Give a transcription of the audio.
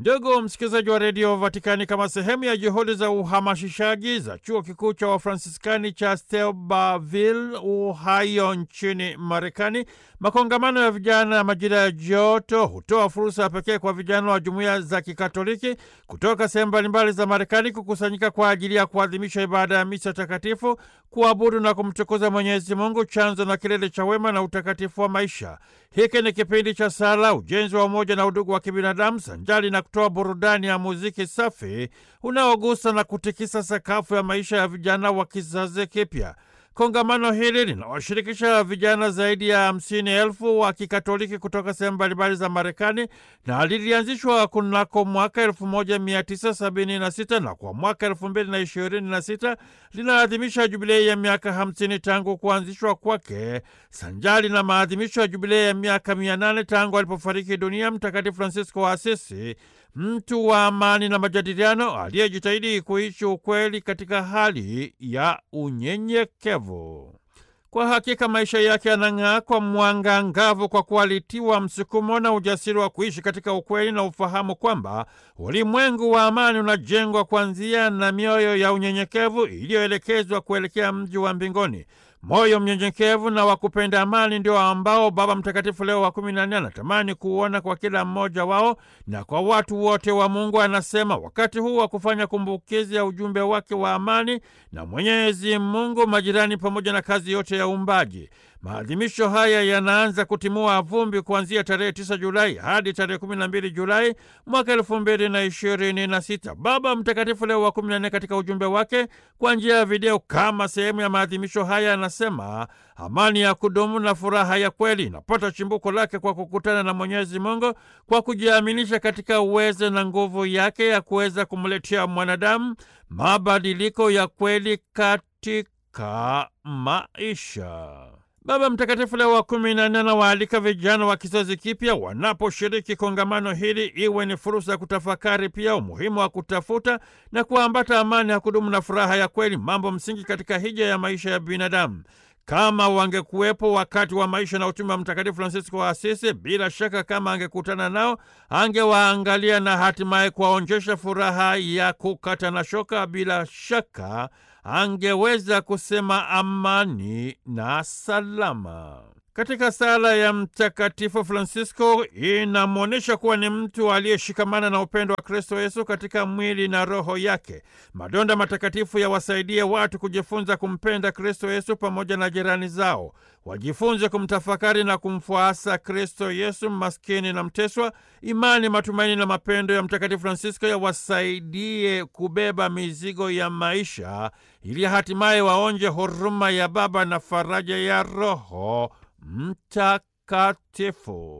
Ndugu msikilizaji wa redio Vatikani, kama sehemu ya juhudi za uhamasishaji za chuo kikuu cha Wafransiskani cha Steubenville, Ohio, nchini Marekani, makongamano ya vijana ya majira ya joto hutoa fursa ya pekee kwa vijana wa jumuiya za Kikatoliki kutoka sehemu mbalimbali za Marekani kukusanyika kwa ajili ya kuadhimisha ibada ya misa takatifu, kuabudu na kumtukuza Mwenyezi Mungu, chanzo na kilele cha wema na utakatifu wa maisha. Hiki ni kipindi cha sala, ujenzi wa umoja na udugu wa kibinadamu, sanjali na kutoa burudani ya muziki safi unaogusa na kutikisa sakafu ya maisha ya vijana wa kizazi kipya. Kongamano hili linawashirikisha vijana zaidi ya hamsini elfu wa Kikatoliki kutoka sehemu mbalimbali za Marekani na lilianzishwa kunako mwaka 1976 na kwa mwaka 2026 linaadhimisha jubilei ya miaka 50 tangu kuanzishwa kwake, sanjali na maadhimisho ya jubilei ya miaka 800 tangu alipofariki dunia Mtakatifu Francisco wa Asisi, mtu wa amani na majadiliano aliyejitahidi kuishi ukweli katika hali ya unyenyekevu. Kwa hakika maisha yake yanang'aa kwa mwanga angavu, kwa kuwa alitiwa msukumo na ujasiri wa kuishi katika ukweli na ufahamu kwamba ulimwengu wa amani unajengwa kwa njia na mioyo ya unyenyekevu iliyoelekezwa kuelekea mji wa mbinguni. Moyo mnyenyekevu na wa kupenda amani ndio ambao Baba Mtakatifu Leo wa kumi na nne anatamani kuona kwa kila mmoja wao na kwa watu wote wa Mungu. Anasema wakati huu wa kufanya kumbukizi ya ujumbe wake wa amani na Mwenyezi Mungu, majirani, pamoja na kazi yote ya uumbaji. Maadhimisho haya yanaanza kutimua vumbi kuanzia tarehe 9 Julai hadi tarehe 12 Julai mwaka elfu mbili na ishirini na sita. Baba Mtakatifu Leo wa 14 katika ujumbe wake kwa njia ya video kama sehemu ya maadhimisho haya anasema amani ya kudumu na furaha ya kweli inapata chimbuko lake kwa kukutana na Mwenyezi Mungu, kwa kujiaminisha katika uwezo na nguvu yake ya kuweza kumletea mwanadamu mabadiliko ya kweli katika maisha. Baba Mtakatifu Leo wa kumi na nne anawaalika vijana wa kizazi kipya wanaposhiriki kongamano hili iwe ni fursa ya kutafakari pia umuhimu wa kutafuta na kuambata amani ya kudumu na furaha ya kweli, mambo msingi katika hija ya maisha ya binadamu. Kama wangekuwepo wakati wa maisha na utume wa Mtakatifu Fransisko wa Asisi, bila shaka kama angekutana nao, angewaangalia na hatimaye kuwaonjesha furaha ya kukata na shoka. Bila shaka angeweza kusema amani na salama. Katika sala ya Mtakatifu Francisco inamwonyesha kuwa ni mtu aliyeshikamana na upendo wa Kristo Yesu katika mwili na roho yake. Madonda matakatifu yawasaidie watu kujifunza kumpenda Kristo Yesu pamoja na jirani zao, wajifunze kumtafakari na kumfuasa Kristo Yesu maskini na mteswa. Imani, matumaini na mapendo ya Mtakatifu Francisco yawasaidie kubeba mizigo ya maisha ili hatimaye waonje huruma ya Baba na faraja ya Roho Mtakatifu.